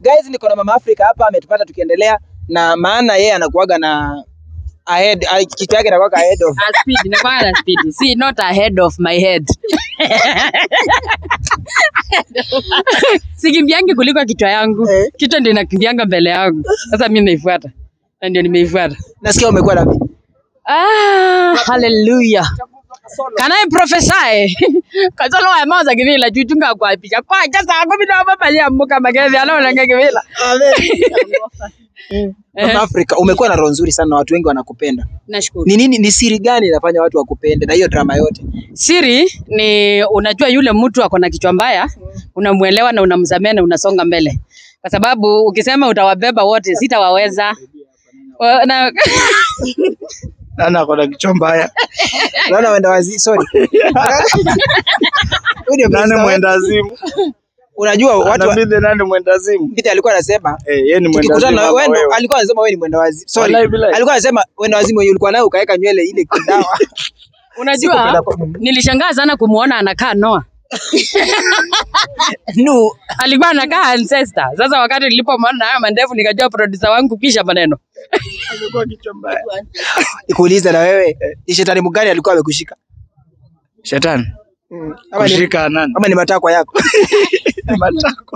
Guys, niko na Mama Africa hapa ametupata tukiendelea na maana yeye anakuaga na ahead ah, kichwa yake inakuwa ahead of A speed, nakwanga na speed. See, not ahead of my head. Sikimbiangi kuliko kichwa yangu. Eh. Kichwa ndio inakimbianga mbele yangu. Sasa mimi naifuata. Na ndio nimeifuata. nasikia umekuwa na Ah, hallelujah. Can I prophesy? Kasolo wa maza kivila chuchunga kwa picha. Kwa jasa kumi na baba ya muka magezi anaona kivila. Mama Africa umekuwa na roho nzuri sana na watu wengi wanakupenda. Nashukuru. Ni nini ni siri gani inafanya watu wakupende na hiyo drama yote? Siri ni unajua yule mtu ako na kichwa mbaya, unamuelewa na unamsamehe na unasonga mbele, kwa sababu ukisema utawabeba wote sitawaweza. Wa- na- Nani ako na kichwa mbaya? Unaona wenda wazi sorry. Huyu ndio Nani msanii. mwendazimu? Unajua watu wa- Anabidi nani mwendazimu? Mbite alikuwa anasema Eh, yeye ni tukikutana mwendazimu na ama wewe ndo- wewe. alikuwa anasema wewe ni mwenda wazimu. Sorry. Wallahi billahi. Alikuwa anasema mwenda wazimu wenye ulikuwa nayo ukaweka nywele ile kidawa. Unajua, Sikupenda kwa- nilishangaa sana kumuona anakaa Noah. Nu Alikuwa anakaa ancestor. Sasa wakati nilipomwona na haya mandevu nikajua producer wangu kisha maneno. Amekuwa kichwa mbaya. nikuulize na wewe ni shetani mgani alikuwa amekushika? Shetani. Ama ni, Kushika nani? ama ni matakwa yako? Matako.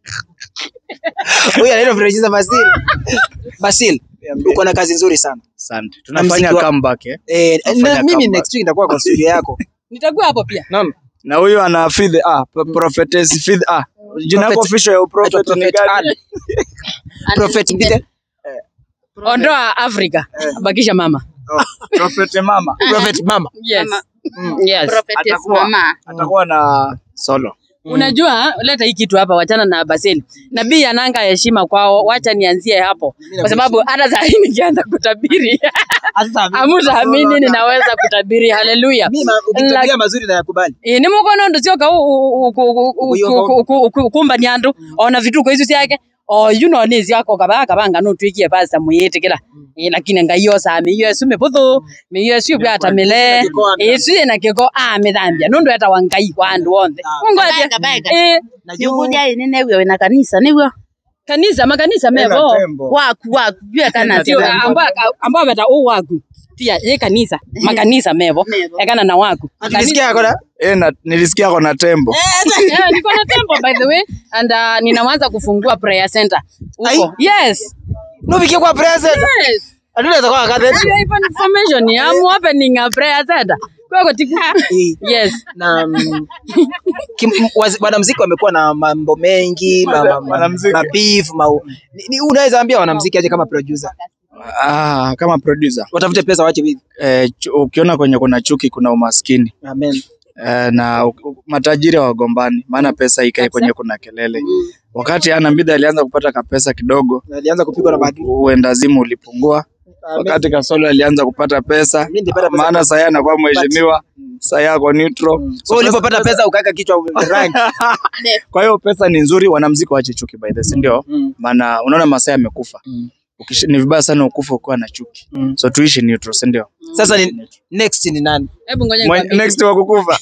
Huyu anaitwa Francis Basil. Basil, uko na kazi nzuri sana. Asante. Tunafanya mziki wa- comeback eh. Eh, Nafanya na mimi comeback. next week nitakuwa kwa studio yako. Nitakuwa hapo pia. Naam. Na huyu ana feed ah, pro- prophetess feed ah. Jina lako Prophet- official ya Naitwa prophet ni Prophet gani? Ann. Prophet Mbite. Ondoa Afrika. Bakisha mama. Oh, Prophet mama. Prophet Mama. Yes. Yes. Atakuwa atakuwa na solo. Unajua, leta hii kitu hapa, wachana na Basili. Nabii ananga heshima kwao, wacha nianzie hapo, kwa sababu hata saa hii nikianza kutabiri hamutaamini ninaweza kutabiri. Haleluya! Mimi ma- ukitabiria mazuri na yakubali. Eh, ni mukono ndo sioka kumba nyandu ona vituko icio ciake o yuno ni ciako kaba kabanga no twikie pasta muyitikira eh lakini ngai osa miyo esu mibuthu miyo esu bwata mile esu ina kiko a mithambia nundu eta wa ngai wa andu onthe ungoje Bega, bega. eh Na juu Nyukuja ini newe wena kanisa niwe kanisa makanisa Tena mevo tembo. waku waku jue kana sio ambao ambao beta u waku pia ye kanisa makanisa mevo Mevo. ekana na waku Nilisikia yako na Eh, na nilisikia ako na tembo. Yeah, niko na tempo by the way and uh, ninaanza kufungua prayer center huko. Yes. nubikie kwa present. Yes. Aduna atakuwa akathe. Yeah, even information I'm opening a prayer center. Kwa tiku. Yes. na mm, kim- m- wazi- wanamuziki wamekuwa na mambo mengi ma, ma, ma, Wanamuziki. ma beef, ma, ni, ni, unaweza ambia wanamuziki aje kama producer Ah, kama producer. watafute pesa wache wizi. Eh, chu- ukiona kwenye kuna chuki kuna umaskini. Amen. Eh, na u- u- matajiri hawagombani, maana pesa ikae kwenye kuna kelele. Wakati Ana Mbidha alianza kupata kapesa kidogo, Na alianza kupigwa na bahati. uendazimu ulipungua. Wakati Kasolo alianza kupata pesa, Mimi nilipata pesa maana sasa anakuwa mheshimiwa, sasa yako neutral. So ulipopata pesa ukaweka kichwa rank. Kwa hiyo pesa ni nzuri, wanamuziki waache chuki by the way, si ndio? Mm. Maana unaona Masai amekufa. Mm. Ukishi- Ni vibaya sana ukufa ukiwa na chuki. Mm. So tuishi neutral, si ndio? Sasa ni next ni nani? Hebu ngoja Mwen- nikwambie. Next wa kukufa.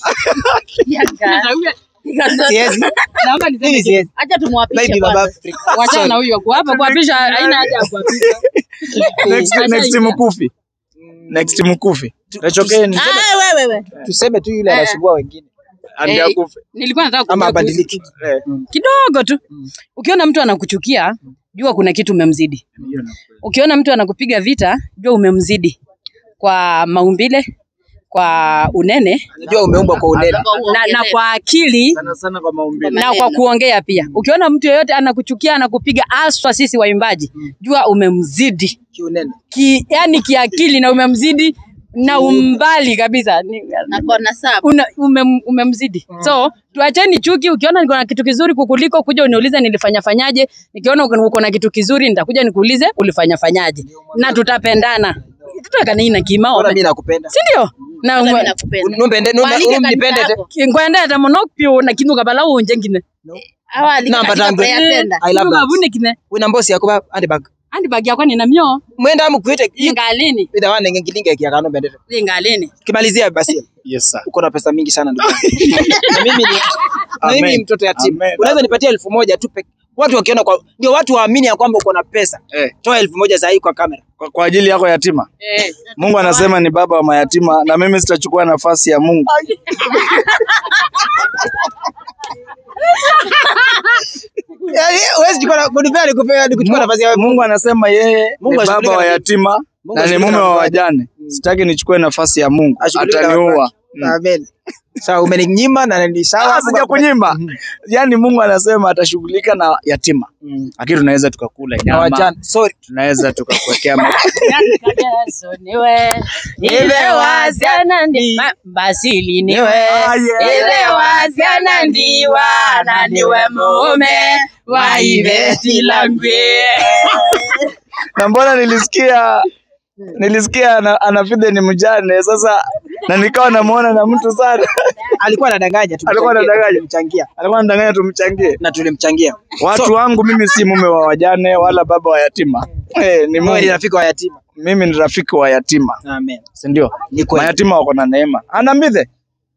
Siwezi. Naomba niseme Mimi kitu. siwezi. acha tumwapishe Baby baba kwanza Afrika. Wachana na huyo kwa hapa kuapisha haina haja ya kuapisha. Next next mkufi. Next mkufi. Tachokeni. ah wewe wewe Tuseme tu yule anasumbua wengine Andi Eh, akufe. Nilikuwa nataka ama kujua abadiliki. Eh. kidogo tu. Ukiona mtu anakuchukia, jua kuna kitu umemzidi. Ukiona mtu anakupiga vita, jua umemzidi kwa maumbile, kwa unene Unajua umeumbwa kwa unene. na, na kwa akili Sana sana kwa maumbile. na kwa kuongea pia. Ukiona mtu yeyote anakuchukia anakupiga, aswa sisi waimbaji, jua umemzidi Kiunene. ki, yani kiakili na umemzidi na umbali kabisa Ni- na kona saba una, umem, umemzidi so tuacheni chuki. Ukiona niko na kitu kizuri kukuliko, kuja uniulize nilifanya fanyaje. Nikiona uko uko na kitu kizuri, nitakuja nikuulize ulifanya fanyaje, na tutapendana tutakanai na kima Ona mimi nakupenda. si ndio? na Hata mimi mwe- nakupenda Numpende numbe Waalike kanisa umpende te. yako. ngwendete muno pyo na kindu kabala unje ngine awali Namba katika tangu. prayer center I love Kindu that. kabune kine Wina mbosi yakuba andi bag. andi bagi yakwa nina myo Mwenda amukwite ingalini ida wane ngilinge kia kano mbende. ingalini Kimalizia basi. Yes sir. Uko na pesa mingi sana ndugu. yangu. Na mimi ni na mimi ni Amen. mtoto yatima. Amen. Unaweza nipatia elfu moja tu peke Watu wakiona kwa ndio watu waamini ya kwamba uko na pesa. Eh, Toa elfu moja saa hii kwa kamera. kwa, kwa ajili yako yatima. Eh. Mungu anasema ni baba wa mayatima na mimi sitachukua nafasi ya Mungu. Yaani huwezi chukua kunipea nikupea nikuchukua nafasi ya Mungu anasema yeye Mungu ni baba ashughulika wa na- yatima Mungu na ni ashughulika mume na wa watu. wajane. Sitaki nichukue nafasi ya Mungu, Ashughulika na ataniua. watu. Amen. Sawa, umeninyima na ni sawa. Ah, sija kunyima. Yaani Mungu anasema atashughulika na yatima, Mm. lakini tunaweza tukakula Na nyama, wajane. Sorry. tunaweza tukakuwekea ma- Yesu niwe iwe wasiana ndi ma- basili niwe iwe wasiana ndiwa na niwe mume wa iveti langwe na mbona nilisikia nilisikia ana, anafide ni mjane sasa, na nikawa namuona na mtu sana Alikuwa anadanganya tu. Alikuwa anadanganya. Tulimchangia. alikuwa anadanganya tumchangie. Na tulimchangia. Watu wangu mimi si mume wa wajane wala baba wa yatima eh, ni Wewe ni Mungu. rafiki wa yatima. Mimi ni rafiki wa yatima, Amen. si ndio? Ni kweli. Mayatima wako na neema. Anambithe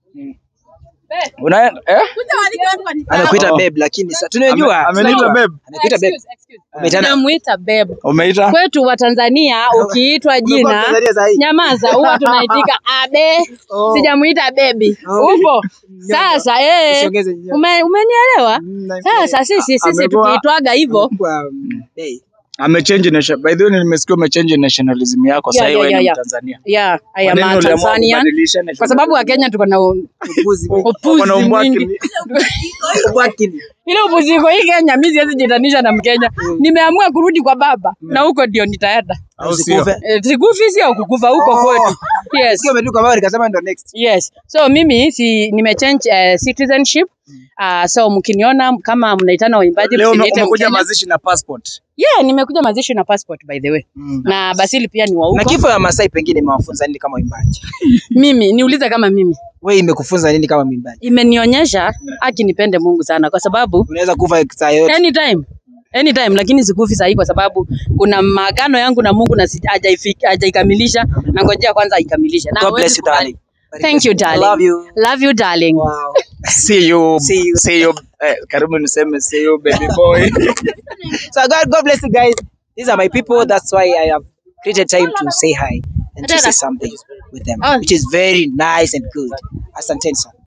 unaenda eh? Amekuita Oh. babe lakini sasa tunajua. Ame- ameniita tunajua. babe. Amekuita babe. Umeitana- namuita beb Umeita kwetu wa Tanzania ukiitwa Umekuwa jina Mtanzania saa hii. nyamaza huwa tunaitika abe Oh. sijamuita bebi Oh. upo sasa eh, Usiongeze nyama. ume, umenielewa Mm, na- sasa sisi sisi Amekuwa- tukiitwaga hivyo Kwa, mm, hey. amechange nation. By the way, nimesikia umechange nationalism yako Yeah, sasa yeah, wewe yeah, ni yeah. Mtanzania. yeah, I Kwa am nini a uliamua Tanzanian kubadilisha kwa nationalism? sababu Wakenya tuko na u- Upuzi. upuzi Wana umbwaki mwingi. ni- Ubwakini. Ile upuzi iko hii Kenya, mimi siwezi jitanisha na Mkenya. Nimeamua kurudi kwa baba na huko ndio nitaenda. au sio? Usikufe. Eh, Sikufi sio kukufa huko Oh. kwetu. Yes. Sio umetuka baba nikasema ndo next. Yes. So mimi si nimechange uh, citizenship. Uh, so mkiniona kama mnaitana waimbaji Leo ume- msiniite umekuja Mkenya. mazishi na passport. Yeah, nimekuja mazishi na passport by the way. Na Basili pia ni wa Na huko. kifo ya Masai pengine imewafunza nini kama uimbaji? Mimi niulize kama mimi Wewe imekufunza nini kama mwimbaji? imenionyesha aki nipende Mungu sana kwa sababu Unaweza kufa saa yote. anytime anytime lakini sikufi sahi kwa sababu kuna maagano yangu na Mungu na si- hajaifiki- hajaikamilisha na ngojea kwanza aikamilishe. Na God hawezi bless you kubali. darling. Thank you darling. Love you. Love you darling. Wow. See you. See you. See you. Eh, karibu niseme see you baby boy. So God, God bless you guys. These are my people. That's why I have created time to say hi and to say something with them, Oh. which is very nice and good. Asante sana.